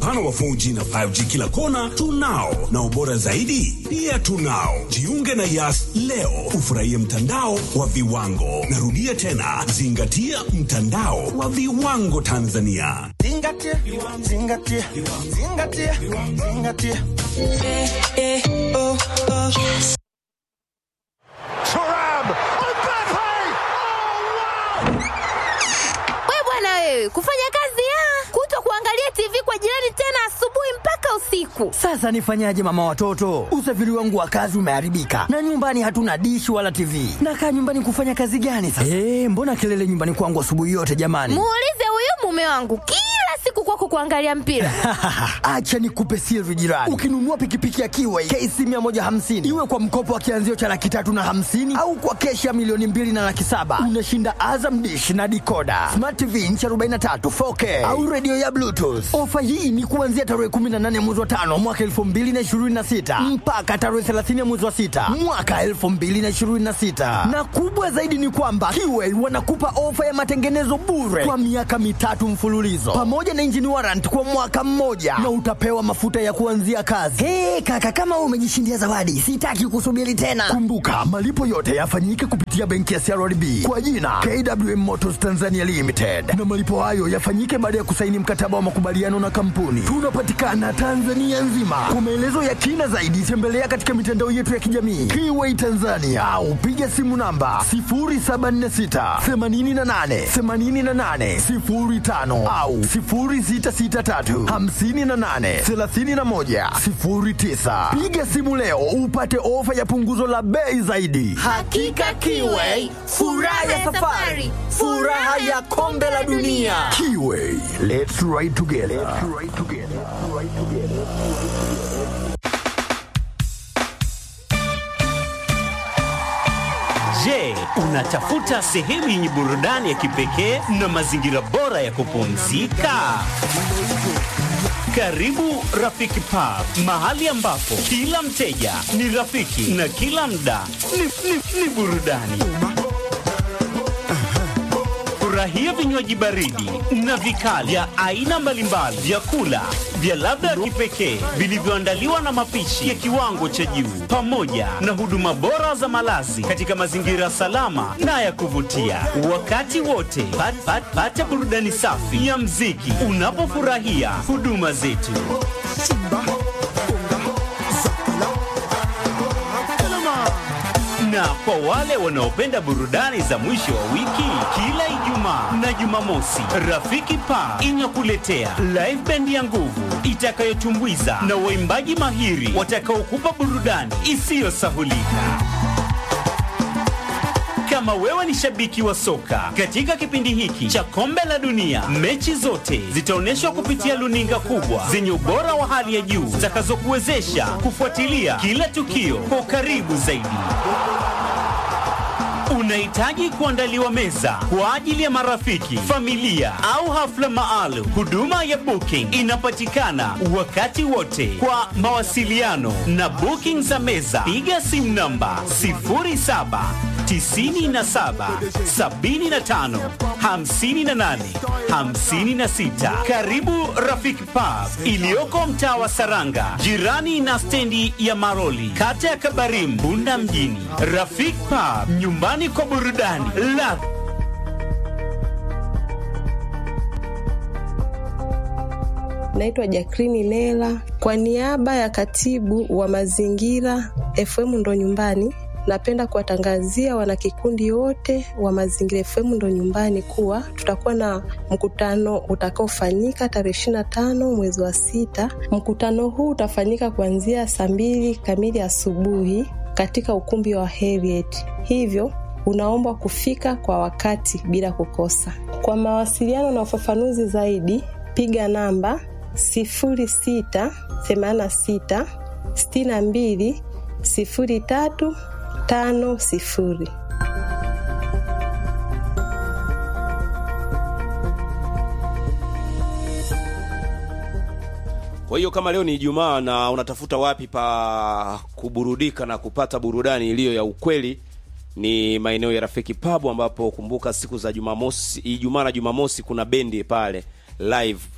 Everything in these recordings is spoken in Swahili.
upana wa 4G na 5G kila kona tunao, na ubora zaidi pia tunao. Jiunge na Yas leo ufurahie mtandao wa viwango. Narudia tena, zingatia mtandao wa viwango Tanzania. Zingatia, zingatia, zingatia, zingatia. Turam! Mbappe! We bwana wewe, kufanya kazi ya kuto kuangalia TV kwa jirani tena asubuhi mpaka usiku. Sasa nifanyaje mama watoto? Usafiri wangu wa kazi umeharibika na nyumbani hatuna dishi wala TV. Nakaa nyumbani kufanya kazi gani sasa? Eh, mbona kelele nyumbani kwangu asubuhi yote jamani? Muulize huyu mume wangu kila siku kwako kuangalia mpira. Acha nikupe siri jirani. Ukinunua pikipiki ya Kiway KC 150 iwe kwa mkopo wa kianzio cha laki tatu na hamsini au kwa keshi ya milioni mbili na laki saba unashinda Azam dish na dikoda smart TV inchi 43 4K au redio ya Bluetooth. Ofa hii ni kuanzia tarehe 18 mwezi wa tano mwaka 2026 mpaka tarehe 30 mwezi wa sita mwaka 2026, na kubwa zaidi ni kwamba Kiway wanakupa ofa ya matengenezo bure kwa miaka mitatu mfululizo pamoja na engine warrant kwa mwaka mmoja na utapewa mafuta ya kuanzia kazi. Hey, kaka kama wewe umejishindia zawadi, sitaki kusubiri tena. Kumbuka malipo yote yafanyike kupitia benki ya CRDB kwa jina KWM Motors Tanzania Limited, na malipo hayo yafanyike baada ya kusaini mkataba wa makubaliano na kampuni. Tunapatikana Tanzania nzima. Kwa maelezo ya kina zaidi, tembelea katika mitandao yetu ya kijamii Kiway Tanzania au piga simu namba 0746 88 88 05 au 0663 58 31 09. Piga simu leo upate ofa ya punguzo la bei zaidi. Hakika Kiway, furaha ya safari, furaha ya kombe la dunia. Kiway, let's ride together. Let's ride together. Ride together. Je, unatafuta sehemu yenye burudani ya kipekee na mazingira bora ya kupumzika? Karibu Rafiki Pub, mahali ambapo kila mteja ni rafiki na kila mda ni, ni, ni burudani. Furahia vinywaji baridi na vikali vya aina mbalimbali, vyakula vya ladha ya kipekee vilivyoandaliwa na mapishi ya kiwango cha juu, pamoja na huduma bora za malazi katika mazingira salama na ya kuvutia. Wakati wote pat, pat, pata burudani safi ya mziki unapofurahia huduma zetu. Na kwa wale wanaopenda burudani za mwisho wa wiki, kila Ijumaa na Jumamosi, Rafiki Pa inakuletea live band ya nguvu itakayotumbuiza na waimbaji mahiri watakaokupa burudani isiyosahulika. Kama wewe ni shabiki wa soka, katika kipindi hiki cha kombe la dunia, mechi zote zitaonyeshwa kupitia luninga kubwa zenye ubora wa hali ya juu zitakazokuwezesha kufuatilia kila tukio kwa ukaribu zaidi. Unahitaji kuandaliwa meza kwa ajili ya marafiki, familia au hafla maalum. Huduma ya booking inapatikana wakati wote. Kwa mawasiliano na booking za meza, piga simu namba 07 97 75 58 56. Karibu Rafiki Pub iliyoko mtaa wa Saranga, jirani na stendi ya Maroli, kata ya Kabarim, Bunda mjini. Rafiki Pub, nyumbani kwa burudani la Naitwa Jakrini Lela kwa niaba ya katibu wa mazingira FM ndo nyumbani. Napenda kuwatangazia wanakikundi wote wa Mazingira FM ndo nyumbani kuwa tutakuwa na mkutano utakaofanyika tarehe ishirini na tano mwezi wa sita. Mkutano huu utafanyika kuanzia saa mbili kamili asubuhi katika ukumbi wa Heriet, hivyo unaombwa kufika kwa wakati bila kukosa. Kwa mawasiliano na ufafanuzi zaidi, piga namba sifuri sita themanini sita sitini na mbili sifuri tatu tano sifuri. Kwa hiyo kama leo ni Ijumaa na unatafuta wapi pa kuburudika na kupata burudani iliyo ya ukweli, ni maeneo ya Rafiki Pub, ambapo kumbuka siku za Jumamosi, Ijumaa na Jumamosi kuna bendi pale live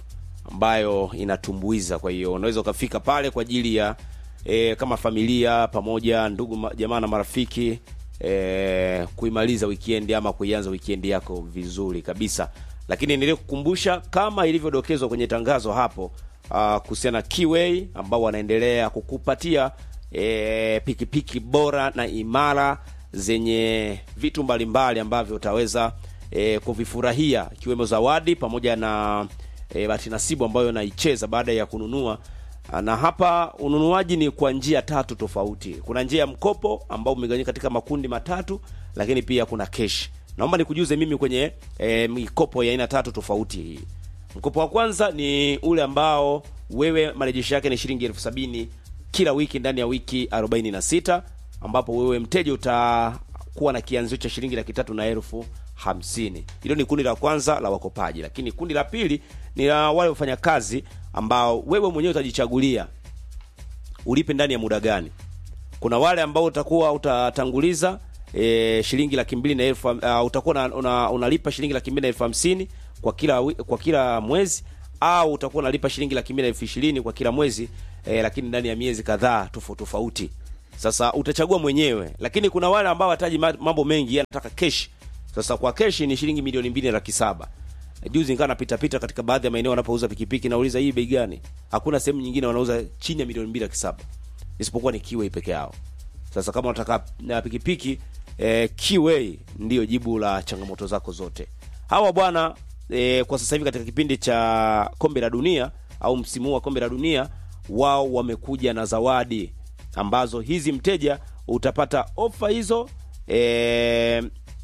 ambayo inatumbuiza. Kwa hiyo unaweza ukafika pale kwa ajili ya e, kama familia pamoja, ndugu ma- jamaa na marafiki e, kuimaliza weekend ama kuianza weekend yako vizuri kabisa. Lakini nilie kukumbusha kama ilivyodokezwa kwenye tangazo hapo uh, kuhusiana na Kiway ambao wanaendelea kukupatia e, pikipiki bora na imara zenye vitu mbalimbali ambavyo utaweza e, kuvifurahia ikiwemo zawadi pamoja na e, bahati nasibu ambayo naicheza baada ya kununua na hapa ununuaji ni kwa njia tatu tofauti. Kuna njia ya mkopo ambao umegawanyika katika makundi matatu, lakini pia kuna kesh. Naomba nikujuze mimi kwenye e, mikopo ya aina tatu tofauti hii. Mkopo wa kwanza ni ule ambao wewe marejesho yake ni shilingi elfu sabini kila wiki ndani ya wiki 46 ambapo wewe mteja utakuwa na kianzio cha shilingi laki tatu na elfu hamsini. Hilo ni kundi la kwanza la wakopaji, lakini kundi la pili ni la wale wafanyakazi ambao wewe mwenyewe utajichagulia ulipe ndani ya muda gani. Kuna wale ambao utakuwa utatanguliza e, shilingi laki mbili na elfu uh, utakuwa una, una, unalipa shilingi laki mbili na elfu hamsini kwa kila wi- kwa kila mwezi au utakuwa unalipa shilingi laki mbili na elfu ishirini kwa kila mwezi e, lakini ndani ya miezi kadhaa tofauti tofauti. Sasa utachagua mwenyewe, lakini kuna wale ambao hataji mambo mengi, anataka kesh. Sasa kwa keshi ni shilingi milioni mbili na laki saba. Juzi nikawa napita pita katika baadhi ya maeneo wanapouza pikipiki, nauliza hii bei gani? Hakuna sehemu nyingine wanauza chini ya milioni mbili laki saba isipokuwa ni Kiway peke yao. Sasa kama unataka na pikipiki eh, Kiway ndiyo jibu la changamoto zako zote. Hawa bwana eh, kwa sasa hivi katika kipindi cha kombe la dunia au msimu huu wa kombe la dunia, wao wamekuja na zawadi ambazo hizi mteja utapata ofa hizo eh,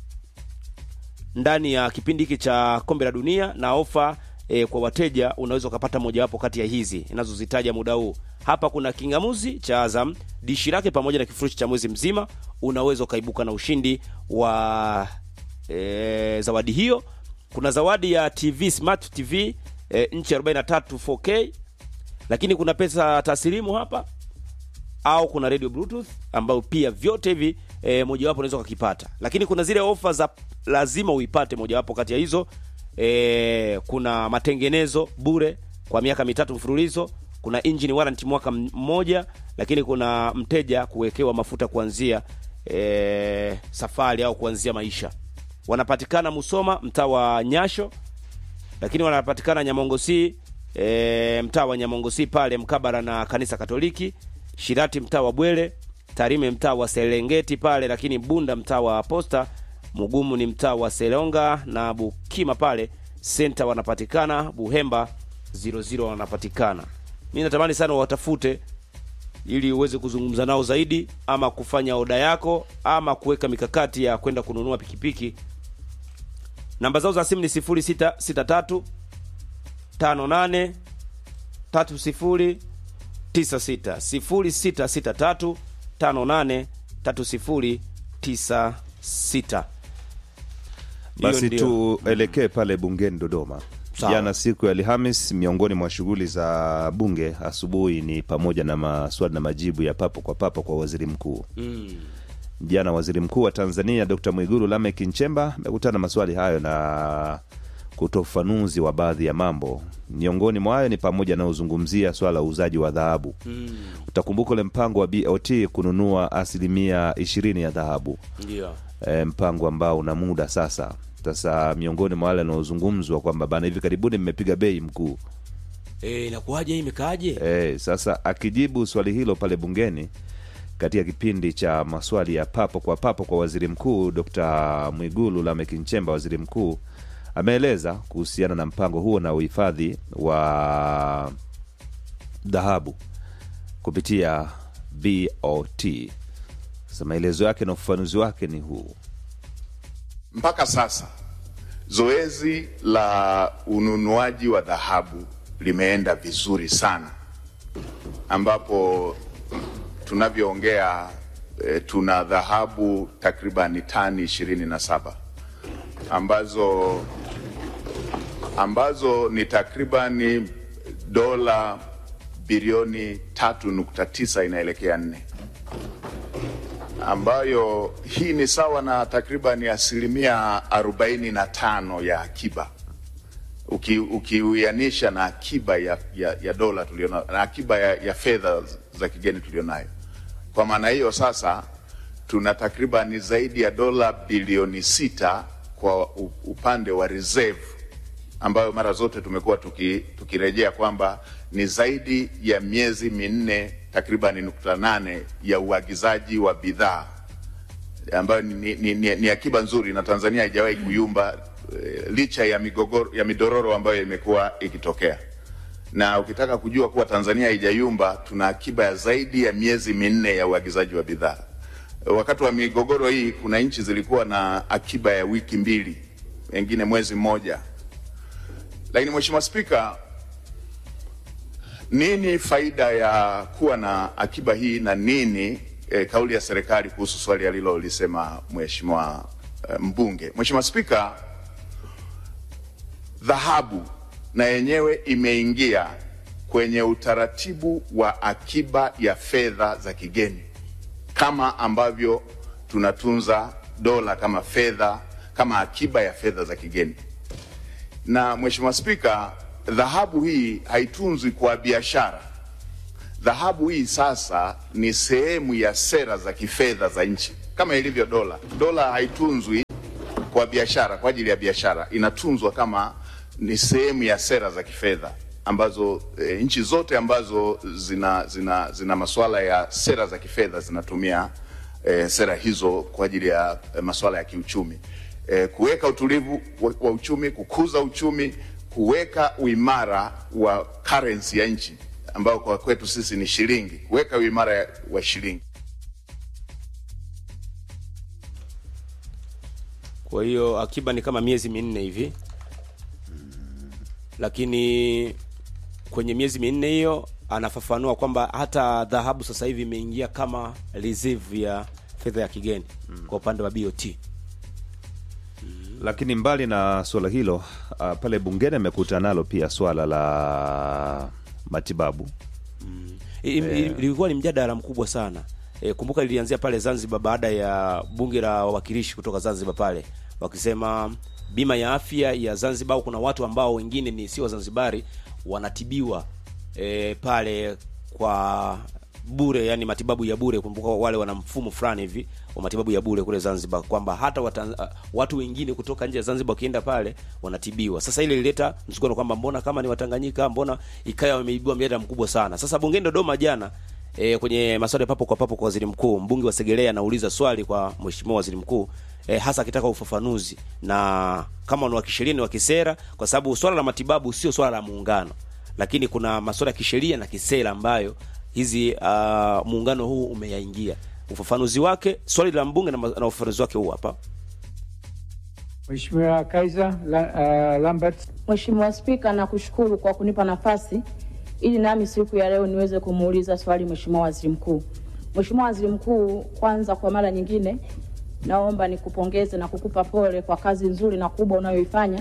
ndani ya kipindi hiki cha kombe la dunia na ofa e, kwa wateja unaweza ukapata mojawapo kati ya hizi inazozitaja muda huu hapa kuna kingamuzi cha azam dishi lake pamoja na kifurushi cha mwezi mzima unaweza ukaibuka na ushindi wa e, zawadi hiyo kuna zawadi ya tv smart tv e, nchi 43 4k lakini kuna pesa taslimu hapa au kuna radio bluetooth ambayo pia vyote hivi e, mojawapo unaweza ukakipata lakini kuna zile ofa za lazima uipate mojawapo kati ya hizo e, kuna matengenezo bure kwa miaka mitatu mfululizo kuna engine warranty mwaka m- mmoja lakini kuna mteja kuwekewa mafuta kuanzia e, safari au kuanzia maisha wanapatikana musoma mtaa wa nyasho lakini wanapatikana nyamongosi e, mtaa wa nyamongosi pale mkabara na kanisa katoliki shirati mtaa wa bwele tarime mtaa wa serengeti pale lakini bunda mtaa wa posta mugumu ni mtaa wa selonga na bukima pale senta wanapatikana buhemba 00 wanapatikana mi natamani sana watafute ili uweze kuzungumza nao zaidi ama kufanya oda yako ama kuweka mikakati ya kwenda kununua pikipiki namba zao za simu ni 0663 58 30 96 0663 58 30 96 Hiyo Basi ndio. tuelekee pale bungeni Dodoma. Sawa. Jana siku ya Alhamis, miongoni mwa shughuli za bunge asubuhi ni pamoja na maswali na majibu ya papo kwa papo kwa waziri mkuu. Mm. Jana waziri mkuu wa Tanzania Dr. Mwigulu Lameck Nchemba amekutana na maswali hayo na kutoa ufafanuzi wa baadhi ya mambo. Miongoni mwa hayo ni pamoja na uzungumzia swala la uuzaji wa dhahabu. Mm. Utakumbuka ule mpango wa BOT kununua asilimia ishirini ya dhahabu Ndio. e, mpango ambao una muda sasa. Sasa miongoni mwa wale wanaozungumzwa kwamba bana, hivi karibuni mmepiga bei mkuu. Eh, inakuwaje hii imekaaje? E, sasa akijibu swali hilo pale bungeni katika kipindi cha maswali ya papo kwa papo kwa waziri mkuu Dr. Mwigulu Lameck Nchemba, waziri mkuu ameeleza kuhusiana na mpango huo na uhifadhi wa dhahabu kupitia BOT. Sasa maelezo yake na ufafanuzi wake ni huu. Mpaka sasa zoezi la ununuaji wa dhahabu limeenda vizuri sana, ambapo tunavyoongea e, tuna dhahabu takribani tani ishirini na saba ambazo ambazo ni takribani dola bilioni tatu nukta tisa inaelekea nne ambayo hii ni sawa na takriban asilimia arobaini na tano ya akiba uki- ukiuianisha na akiba ya, ya, ya dola tulionayo na akiba ya, ya fedha za kigeni tulionayo. Kwa maana hiyo sasa tuna takriban zaidi ya dola bilioni sita kwa u- upande wa reserve ambayo mara zote tumekuwa tuki, tukirejea kwamba ni zaidi ya miezi minne takriban nukta nane ya uagizaji wa bidhaa ambayo ni, ni, ni, ni akiba nzuri na Tanzania haijawahi kuyumba eh, licha ya migogoro ya midororo ambayo imekuwa ikitokea. Na ukitaka kujua kuwa Tanzania haijayumba, tuna akiba ya zaidi ya miezi minne ya uagizaji wa bidhaa. Wakati wa migogoro hii, kuna nchi zilikuwa na akiba ya wiki mbili, wengine mwezi mmoja. Lakini Mheshimiwa Spika, nini faida ya kuwa na akiba hii na nini e, kauli ya serikali kuhusu swali alilolisema Mheshimiwa e, mbunge? Mheshimiwa Spika, dhahabu na yenyewe imeingia kwenye utaratibu wa akiba ya fedha za kigeni kama ambavyo tunatunza dola kama fedha kama akiba ya fedha za kigeni. Na Mheshimiwa Spika, dhahabu hii haitunzwi kwa biashara. Dhahabu hii sasa ni sehemu ya sera za kifedha za nchi kama ilivyo dola. Dola haitunzwi kwa biashara, kwa ajili ya biashara, inatunzwa kama ni sehemu ya sera za kifedha ambazo e, nchi zote ambazo zina, zina, zina masuala ya sera za kifedha zinatumia e, sera hizo kwa ajili ya e, masuala ya kiuchumi e, kuweka utulivu wa, wa uchumi, kukuza uchumi, kuweka uimara wa currency ya nchi ambao kwa kwetu sisi ni shilingi, kuweka uimara wa shilingi. Kwa hiyo akiba ni kama miezi minne hivi, lakini kwenye miezi minne hiyo anafafanua kwamba hata dhahabu sasa hivi imeingia kama reserve ya fedha ya kigeni kwa upande wa BOT. Lakini mbali na suala hilo uh, pale bungeni amekuta nalo pia swala la matibabu I- i- Ilikuwa ni mjadala mkubwa sana. E, kumbuka lilianzia pale Zanzibar baada ya bunge la wawakilishi kutoka Zanzibar pale wakisema bima ya afya ya Zanzibar, kuna watu ambao wengine ni sio Wazanzibari wanatibiwa e, pale kwa bure, yani matibabu ya bure. Kumbuka wale wana mfumo fulani hivi wa matibabu ya bure kule Zanzibar, kwamba hata watan, uh, watu wengine kutoka nje ya Zanzibar wakienda pale wanatibiwa. Sasa ile ilileta msukono kwamba mbona kama ni Watanganyika, mbona ikaya wameibua mjadala mkubwa sana. Sasa bungeni Dodoma jana e, kwenye maswali ya papo kwa papo kwa waziri mkuu, mbunge wa Segerea anauliza swali kwa mheshimiwa waziri mkuu e, hasa akitaka ufafanuzi na kama ni wa kisheria ni wa kisera, kwa sababu swala la matibabu sio swala la muungano, lakini kuna masuala ya kisheria na kisera ambayo hizi uh, muungano huu umeyaingia. Ufafanuzi wake swali la mbunge na, ma- na ufafanuzi wake huu hapa. Mheshimiwa Kaiser la, uh, Lambert. Mheshimiwa Spika, nakushukuru kwa kunipa nafasi ili nami siku ya leo niweze kumuuliza swali Mheshimiwa Waziri Mkuu. Mheshimiwa Waziri Mkuu, kwanza kwa mara nyingine naomba nikupongeze na kukupa pole kwa kazi nzuri na kubwa unayoifanya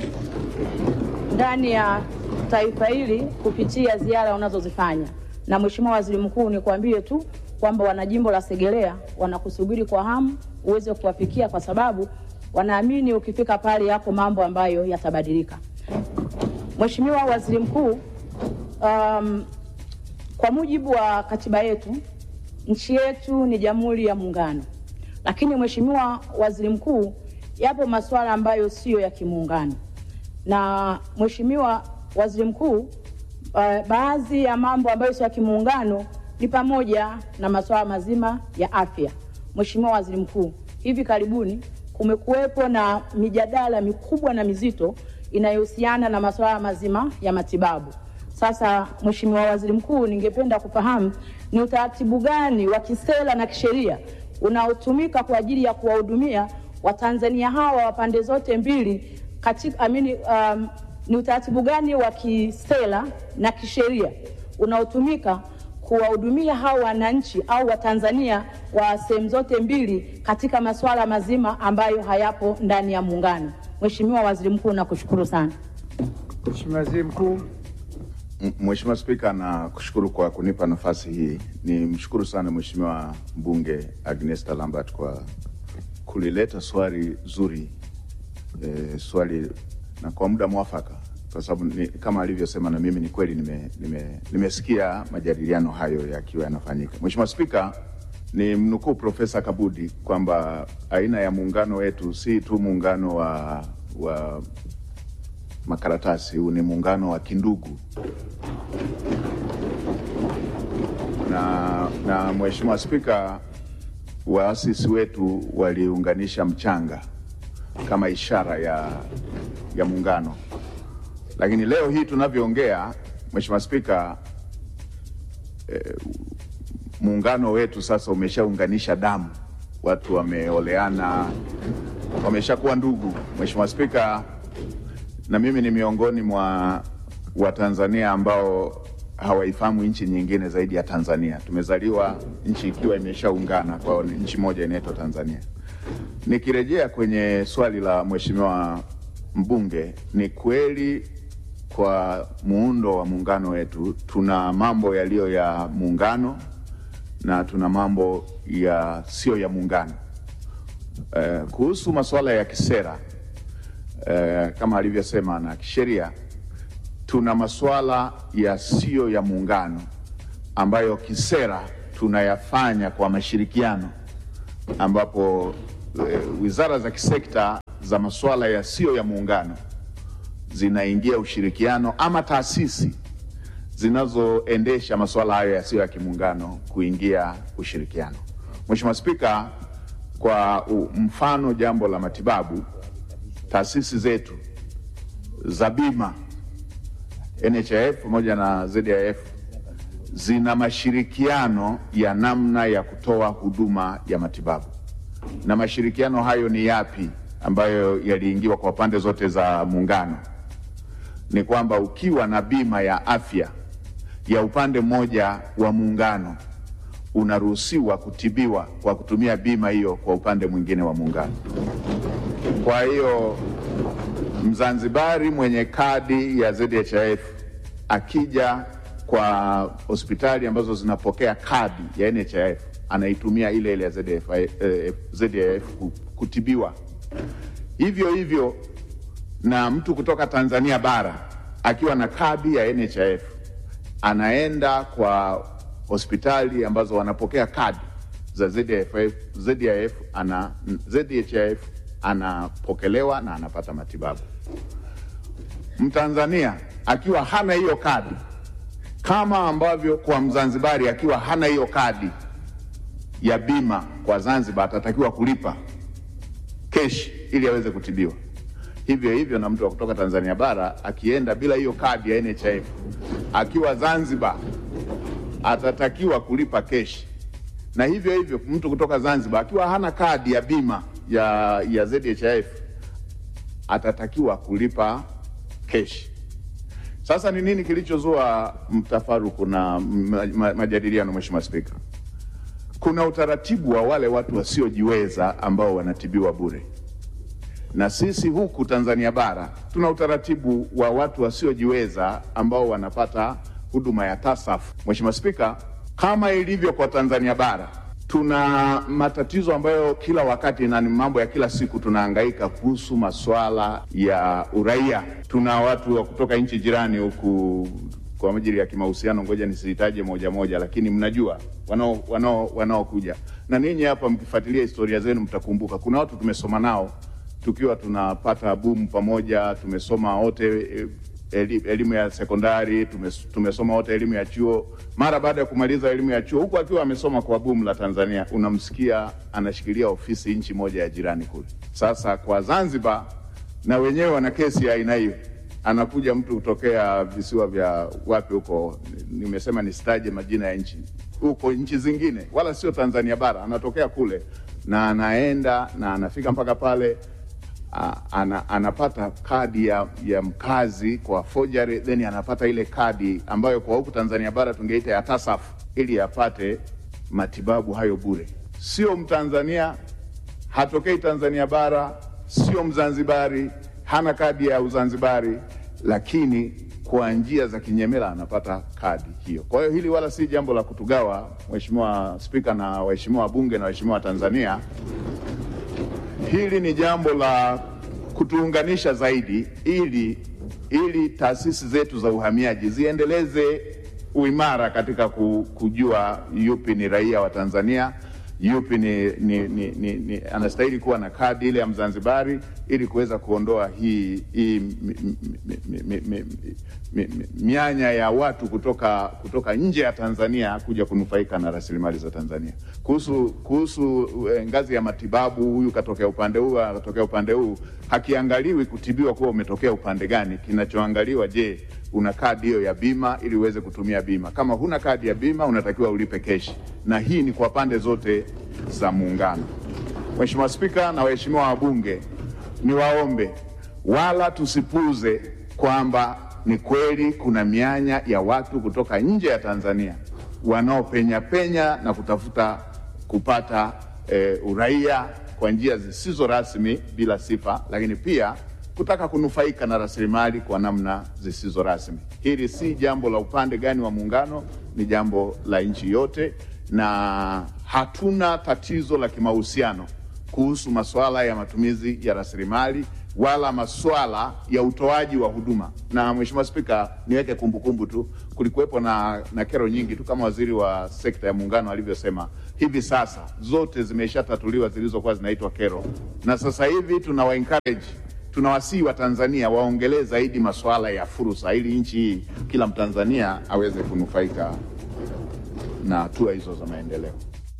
ndani ya taifa hili kupitia ziara unazozifanya. Na Mheshimiwa Waziri Mkuu, nikwambie tu kwamba wanajimbo la Segerea wanakusubiri kwa hamu uweze kuwafikia, kwa sababu wanaamini ukifika pale yako mambo ambayo yatabadilika. Mheshimiwa Waziri Mkuu, um, kwa mujibu wa katiba yetu nchi yetu ni Jamhuri ya Muungano, lakini Mheshimiwa Waziri Mkuu, yapo masuala ambayo siyo ya kimuungano na Mheshimiwa Waziri Mkuu, uh, baadhi ya mambo ambayo sio ya kimuungano ni pamoja na masuala mazima ya afya. Mheshimiwa Waziri Mkuu, hivi karibuni kumekuwepo na mijadala mikubwa na mizito inayohusiana na masuala mazima ya matibabu. Sasa Mheshimiwa Waziri Mkuu, ningependa kufahamu ni utaratibu gani wa kisera na kisheria unaotumika kwa ajili ya kuwahudumia Watanzania hawa wa pande zote mbili katika amini, um, ni utaratibu gani wa kisera na kisheria unaotumika kuwahudumia hao wananchi au Watanzania wa sehemu zote mbili katika masuala mazima ambayo hayapo ndani ya muungano. Mheshimiwa Waziri Mkuu, nakushukuru sana. Mheshimiwa Waziri Mkuu. M- Mheshimiwa Spika, na kushukuru kwa kunipa nafasi hii. Ni mshukuru sana Mheshimiwa mbunge Agnesta Lambert kwa kulileta swali zuri e, swali na kwa muda mwafaka kwa sababu ni, kama alivyosema na mimi ni kweli nime, nime, nimesikia majadiliano hayo yakiwa yanafanyika. Mheshimiwa Spika, ni mnukuu Profesa Kabudi kwamba aina ya muungano wetu si tu muungano wa, wa makaratasi, huu ni muungano wa kindugu na, na Mheshimiwa Spika, waasisi wetu waliunganisha mchanga kama ishara ya, ya muungano, lakini leo hii tunavyoongea, Mheshimiwa Spika, eh, muungano wetu sasa umeshaunganisha damu, watu wameoleana, wameshakuwa ndugu. Mheshimiwa Spika, na mimi ni miongoni mwa Watanzania ambao hawaifahamu nchi nyingine zaidi ya Tanzania. Tumezaliwa nchi ikiwa imeshaungana kwa nchi moja inaitwa Tanzania. Nikirejea kwenye swali la mheshimiwa mbunge, ni kweli kwa muundo wa muungano wetu tuna mambo yaliyo ya muungano na tuna mambo ya sio ya muungano. Eh, kuhusu masuala ya kisera eh, kama alivyosema na kisheria tuna masuala yasiyo ya muungano ambayo kisera tunayafanya kwa mashirikiano, ambapo e, wizara za kisekta za masuala yasiyo ya muungano zinaingia ushirikiano ama taasisi zinazoendesha masuala hayo yasiyo ya kimuungano kuingia ushirikiano. Mheshimiwa Spika, kwa u- mfano jambo la matibabu, taasisi zetu za bima NHIF pamoja na ZIF zina mashirikiano ya namna ya kutoa huduma ya matibabu. Na mashirikiano hayo ni yapi ambayo yaliingiwa kwa pande zote za muungano? Ni kwamba ukiwa na bima ya afya ya upande mmoja wa muungano unaruhusiwa kutibiwa kwa kutumia bima hiyo kwa upande mwingine wa muungano. Kwa hiyo Mzanzibari mwenye kadi ya ZHIF akija kwa hospitali ambazo zinapokea kadi ya NHIF anaitumia ile ile ya ZHIF, eh, ZHIF ku- kutibiwa. Hivyo hivyo na mtu kutoka Tanzania bara akiwa na kadi ya NHIF anaenda kwa hospitali ambazo wanapokea kadi za ZHIF, ZHIF ana, ZHIF anapokelewa na anapata matibabu. Mtanzania akiwa hana hiyo kadi, kama ambavyo kwa Mzanzibari akiwa hana hiyo kadi ya bima kwa Zanzibar atatakiwa kulipa keshi ili aweze kutibiwa. Hivyo hivyo na mtu wa kutoka Tanzania bara akienda bila hiyo kadi ya NHIF akiwa Zanzibar atatakiwa kulipa keshi, na hivyo hivyo mtu kutoka Zanzibar akiwa hana kadi ya bima ya, ya ZHIF atatakiwa kulipa keshi. Sasa ni nini kilichozua mtafaruku na ma- ma- majadiliano, Mheshimiwa Spika? Kuna utaratibu wa wale watu wasiojiweza ambao wanatibiwa bure, na sisi huku Tanzania bara tuna utaratibu wa watu wasiojiweza ambao wanapata huduma ya TASAF. Mheshimiwa Spika, kama ilivyo kwa Tanzania bara tuna matatizo ambayo kila wakati na ni mambo ya kila siku tunahangaika kuhusu masuala ya uraia. Tuna watu wa kutoka nchi jirani huku kwa ajili ya kimahusiano, ngoja nisitaje moja moja, lakini mnajua wanao wanao wanaokuja na ninyi hapa, mkifuatilia historia zenu mtakumbuka kuna watu tumesoma nao tukiwa tunapata bumu pamoja, tumesoma wote eh, eli- elimu ya sekondari, tumes- tumesoma wote elimu ya chuo. Mara baada ya kumaliza elimu ya chuo, huku akiwa amesoma kwa bumu la Tanzania, unamsikia anashikilia ofisi nchi moja ya jirani kule. Sasa kwa Zanzibar na wenyewe wana kesi ya aina hiyo, anakuja mtu kutokea visiwa vya wapi huko, nimesema nisitaje majina ya nchi huko, nchi zingine, wala sio Tanzania bara, anatokea kule na anaenda na anafika mpaka pale a- ana, anapata kadi ya, ya mkazi kwa forgery, then anapata ile kadi ambayo kwa huku Tanzania bara tungeita ya TASAF ili apate matibabu hayo bure. Sio Mtanzania, hatokei Tanzania bara, sio Mzanzibari, hana kadi ya Uzanzibari, lakini kwa njia za kinyemela anapata kadi hiyo. Kwa hiyo hili wala si jambo la kutugawa, Mheshimiwa Spika na waheshimiwa wabunge na waheshimiwa Tanzania. Hili ni jambo la kutuunganisha zaidi ili ili taasisi zetu za uhamiaji ziendeleze uimara katika ku- kujua yupi ni raia wa Tanzania, yupi ni, ni, ni, ni, ni anastahili kuwa na kadi ile ya Mzanzibari ili kuweza kuondoa hii, hii mi- mi- mi- mi- mi- mi- mi- mi- mianya ya watu kutoka, kutoka nje ya Tanzania kuja kunufaika na rasilimali za Tanzania. Kuhusu, kuhusu eh, ngazi ya matibabu, huyu katokea upande huu, akatokea upande huu, hakiangaliwi kutibiwa kuwa umetokea upande gani. Kinachoangaliwa, je, una kadi hiyo ya bima ili uweze kutumia bima. Kama huna kadi ya bima, unatakiwa ulipe keshi, na hii ni kwa pande zote za muungano. Mheshimiwa Spika na waheshimiwa wabunge, niwaombe wala tusipuuze kwamba ni kweli kuna mianya ya watu kutoka nje ya Tanzania wanaopenya penya na kutafuta kupata eh, uraia kwa njia zisizo rasmi bila sifa, lakini pia kutaka kunufaika na rasilimali kwa namna zisizo rasmi. Hili si jambo la upande gani wa muungano, ni jambo la nchi yote, na hatuna tatizo la kimahusiano kuhusu masuala ya matumizi ya rasilimali wala masuala ya utoaji wa huduma. Na Mheshimiwa Spika, niweke kumbukumbu tu, kulikuwepo na, na kero nyingi tu kama waziri wa sekta ya muungano alivyosema, hivi sasa zote zimeshatatuliwa zilizokuwa zinaitwa kero, na sasa hivi tunawa encourage tunawasihi wa Tanzania waongelee zaidi masuala ya fursa, ili nchi hii kila Mtanzania aweze kunufaika na hatua hizo za maendeleo.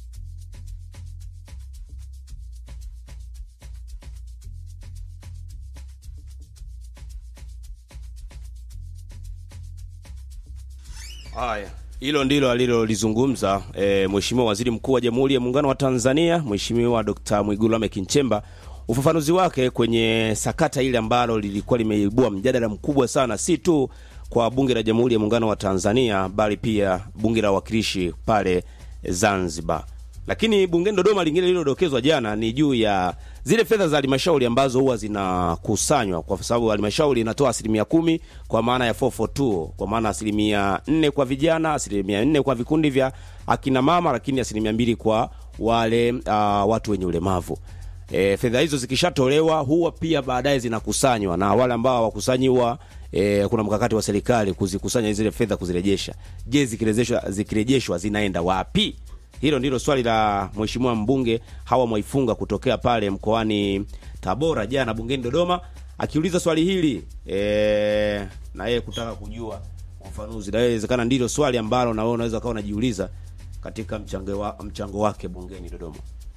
Haya, hilo ndilo alilolizungumza e, Mheshimiwa Waziri Mkuu wa Jamhuri ya Muungano wa Tanzania, Mheshimiwa Dr. Mwigulu Lameck Nchemba, ufafanuzi wake kwenye sakata ile ambalo lilikuwa limeibua mjadala mkubwa sana, si tu kwa Bunge la Jamhuri ya Muungano wa Tanzania, bali pia Bunge la Wawakilishi pale Zanzibar. Lakini bungeni Dodoma, lingine lililodokezwa jana ni juu ya zile fedha za halmashauri ambazo huwa zinakusanywa, kwa sababu halmashauri inatoa asilimia kumi kwa maana ya 442 kwa maana asilimia nne kwa vijana, asilimia nne kwa vikundi vya akina mama, lakini asilimia mbili kwa wale uh, watu wenye ulemavu. E, fedha hizo zikishatolewa huwa pia baadaye zinakusanywa na wale ambao hawakusanyi huwa e, kuna mkakati wa serikali kuzikusanya zile fedha kuzirejesha. Je, zikirejeshwa zikirejeshwa zinaenda wapi? Hilo ndilo swali la mheshimiwa mbunge Hawa Mwaifunga kutokea pale mkoani Tabora jana bungeni Dodoma, akiuliza swali hili e, na yeye kutaka kujua ufafanuzi, na inawezekana ndilo swali ambalo na wewe unaweza ukawa unajiuliza katika mchango, wa, mchango wake bungeni Dodoma.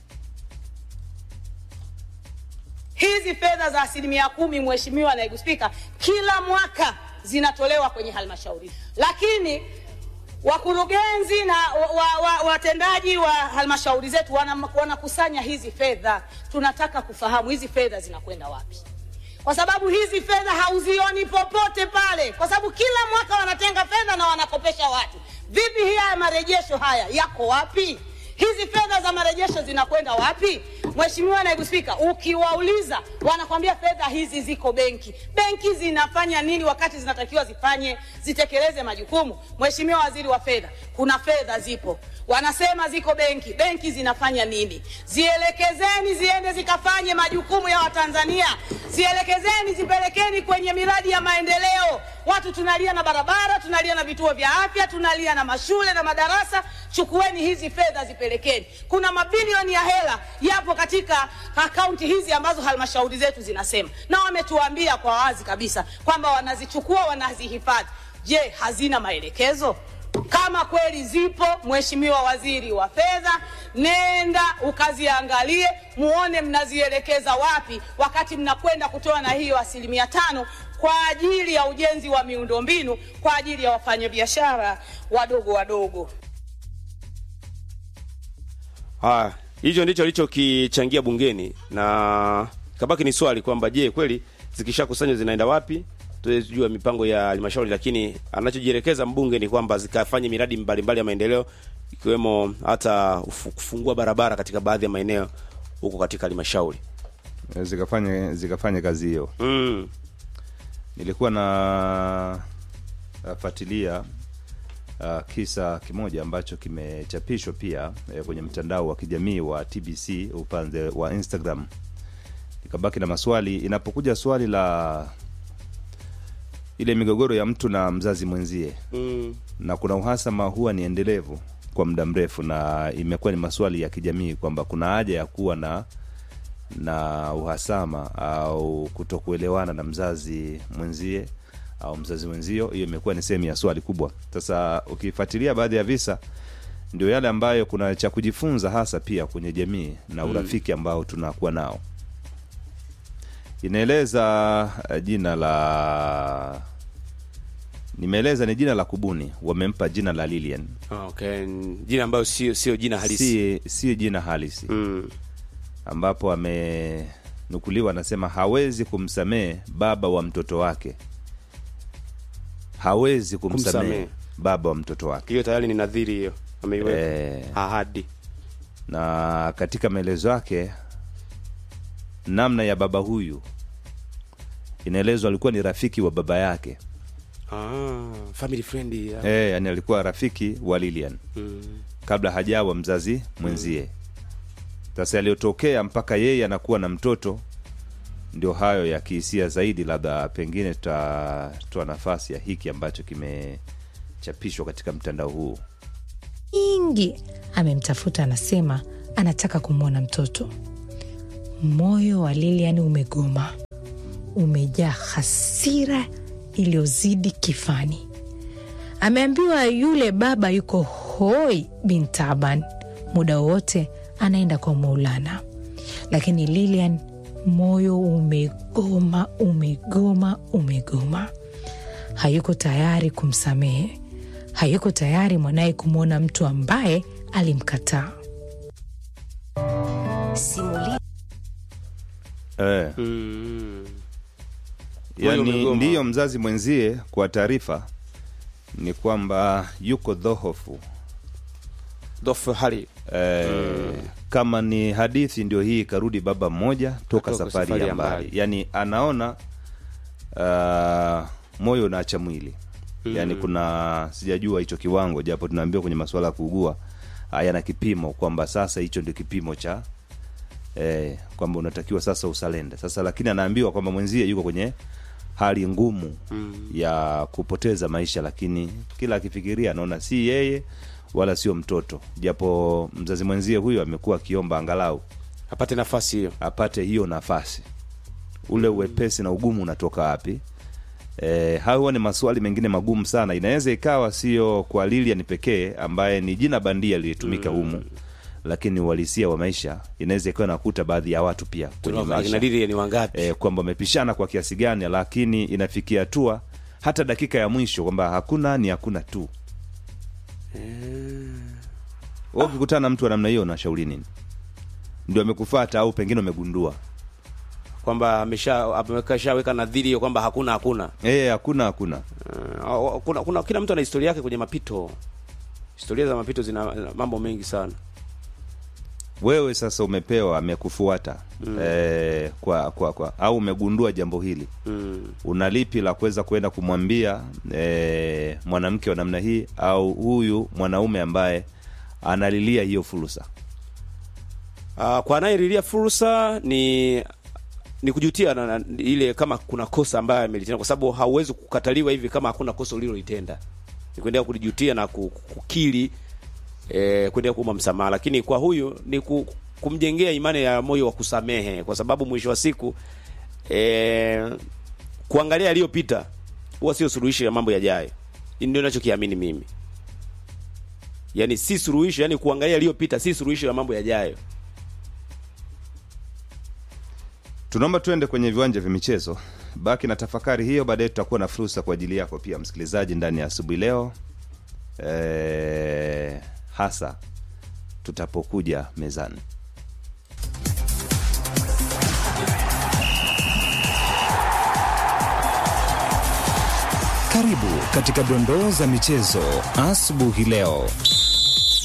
Hizi fedha za asilimia kumi, Mheshimiwa Naibu Spika, kila mwaka zinatolewa kwenye halmashauri, lakini wakurugenzi na watendaji wa, wa, wa halmashauri zetu wana- wanakusanya hizi fedha. Tunataka kufahamu hizi fedha zinakwenda wapi, kwa sababu hizi fedha hauzioni popote pale, kwa sababu kila mwaka wanatenga fedha na wanakopesha watu. Vipi hii haya marejesho haya yako wapi? Hizi fedha za marejesho zinakwenda wapi? Mheshimiwa Naibu Spika, ukiwauliza wanakwambia fedha hizi ziko benki. Benki zinafanya nini wakati zinatakiwa zifanye zitekeleze majukumu? Mheshimiwa Waziri wa Fedha, kuna fedha zipo, wanasema ziko benki. Benki zinafanya nini? Zielekezeni ziende zikafanye majukumu ya Watanzania, zielekezeni zipelekeni kwenye miradi ya maendeleo. Watu tunalia na barabara, tunalia na vituo vya afya, tunalia na mashule na madarasa. Chukueni hizi fedha zipelekeni. Kuna mabilioni ya hela yapo katika akaunti hizi ambazo halmashauri zetu zinasema, na wametuambia kwa wazi kabisa kwamba wanazichukua wanazihifadhi. Je, hazina maelekezo? Kama kweli zipo, Mheshimiwa Waziri wa Fedha, nenda ukaziangalie, muone mnazielekeza wapi, wakati mnakwenda kutoa na hiyo asilimia tano kwa ajili ya ujenzi wa miundombinu kwa ajili ya wafanyabiashara wadogo wadogo. Haya, hicho ndicho alichokichangia bungeni na kabaki ni swali kwamba je, kweli zikishakusanywa zinaenda wapi? Tuwezi kujua mipango ya halmashauri, lakini anachojielekeza mbunge ni kwamba zikafanye miradi mbalimbali ya maendeleo ikiwemo hata ufu- kufungua barabara katika baadhi ya maeneo huko katika halmashauri. zikafanye zikafanye kazi hiyo mm. nilikuwa na nafuatilia uh, kisa kimoja ambacho kimechapishwa pia eh, kwenye mtandao wa kijamii wa tbc upande wa instagram nikabaki na maswali inapokuja swali la ile migogoro ya mtu na mzazi mwenzie Mm. na kuna uhasama huwa ni endelevu kwa muda mrefu na imekuwa ni maswali ya kijamii kwamba kuna haja ya kuwa na na uhasama au kutokuelewana na mzazi mwenzie au mzazi mwenzio hiyo imekuwa ni sehemu ya swali kubwa sasa ukifuatilia baadhi ya visa ndio yale ambayo kuna cha kujifunza hasa pia kwenye jamii na Mm. urafiki ambao tunakuwa nao inaeleza eh, jina la nimeeleza ni jina la kubuni wamempa jina la lilian Ah, okay. jina ambayo sio sio jina halisi si, si jina halisi mm. ambapo amenukuliwa anasema hawezi kumsamehe baba wa mtoto wake hawezi kumsamehe Kumsamehe. baba wa mtoto wake hiyo tayari ni nadhiri hiyo ameiweka Eh. ahadi na katika maelezo yake namna ya baba huyu inaelezwa alikuwa ni rafiki wa baba yake ah, family friend ya. Eh, yani alikuwa rafiki wa lilian mm. kabla hajawa mzazi mwenzie sasa yaliyotokea mpaka yeye anakuwa na mtoto ndio hayo ya kihisia zaidi labda pengine tutatoa nafasi ya hiki ambacho kimechapishwa katika mtandao huu nyingi amemtafuta, anasema anataka kumwona mtoto. Moyo wa Lilian umegoma, umejaa hasira iliyozidi kifani. Ameambiwa yule baba yuko hoi bin taban, muda wowote anaenda kwa Maulana, lakini Lilian moyo umegoma, umegoma, umegoma. Hayuko tayari kumsamehe, hayuko tayari mwanaye kumwona mtu ambaye alimkataa. Simulia eh. mm. Moyo yani umegoma. ndiyo mzazi mwenzie kwa taarifa ni kwamba yuko dhohofu dhofu hali eh, kama ni hadithi ndio hii karudi baba mmoja toka Atoka safari, ya mbali yani anaona uh, moyo unaacha mwili Mm. yani kuna sijajua hicho kiwango japo tunaambiwa kwenye masuala ya kuugua hayana kipimo kwamba sasa hicho ndio kipimo cha eh, kwamba unatakiwa sasa usalende sasa lakini anaambiwa kwamba mwenzie yuko kwenye hali ngumu Mm. ya kupoteza maisha lakini kila akifikiria anaona si yeye wala sio mtoto japo mzazi mwenzie huyo amekuwa akiomba angalau apate nafasi hiyo apate hiyo nafasi ule uwepesi na ugumu unatoka wapi e, hayo ni maswali mengine magumu sana inaweza ikawa sio kwa lilian pekee ambaye ni jina bandia lilitumika Mm. humu lakini uhalisia wa maisha inaweza ikawa nakuta baadhi ya watu pia kwenye Tunao- maisha akina Lilian wangapi e, kwamba wamepishana kwa kiasi gani lakini inafikia hatua hata dakika ya mwisho kwamba hakuna ni hakuna tu Wewe ukikutana na mtu wa namna hiyo unashauri nini ndio amekufata au pengine umegundua kwamba amesha ameshaweka nadhiri hiyo kwamba hakuna hakuna Eh, hakuna hakuna Uh, kuna, kuna kila mtu ana historia yake kwenye mapito historia za mapito zina zina mambo mengi sana wewe sasa umepewa amekufuata Mm. eh, kwa, kwa, kwa au umegundua jambo hili mm. una lipi la kuweza kwenda kumwambia eh, mwanamke wa namna hii au huyu mwanaume ambaye analilia hiyo fursa Uh, kwa anayelilia fursa ni ni kujutia na, na, ile kama kuna kosa ambayo amelitenda, kwa sababu hauwezi kukataliwa hivi kama hakuna kosa ulilolitenda. Ni kuendelea kulijutia na ku- kukiri eh, kuendelea kuomba msamaha, lakini kwa huyu ni ku, kumjengea imani ya moyo wa kusamehe, kwa sababu mwisho wa siku eh, kuangalia yaliyopita huwa sio suluhisho ya mambo yajayo. Hii Ndio ninachokiamini mimi, yani si suluhisho, yani kuangalia yaliyopita si suluhisho ya mambo yajayo. tunaomba tuende kwenye viwanja vya michezo baki na tafakari hiyo baadaye tutakuwa na fursa kwa ajili yako pia msikilizaji ndani ya asubuhi leo e, hasa tutapokuja mezani Karibu katika dondoo za michezo asubuhi leo.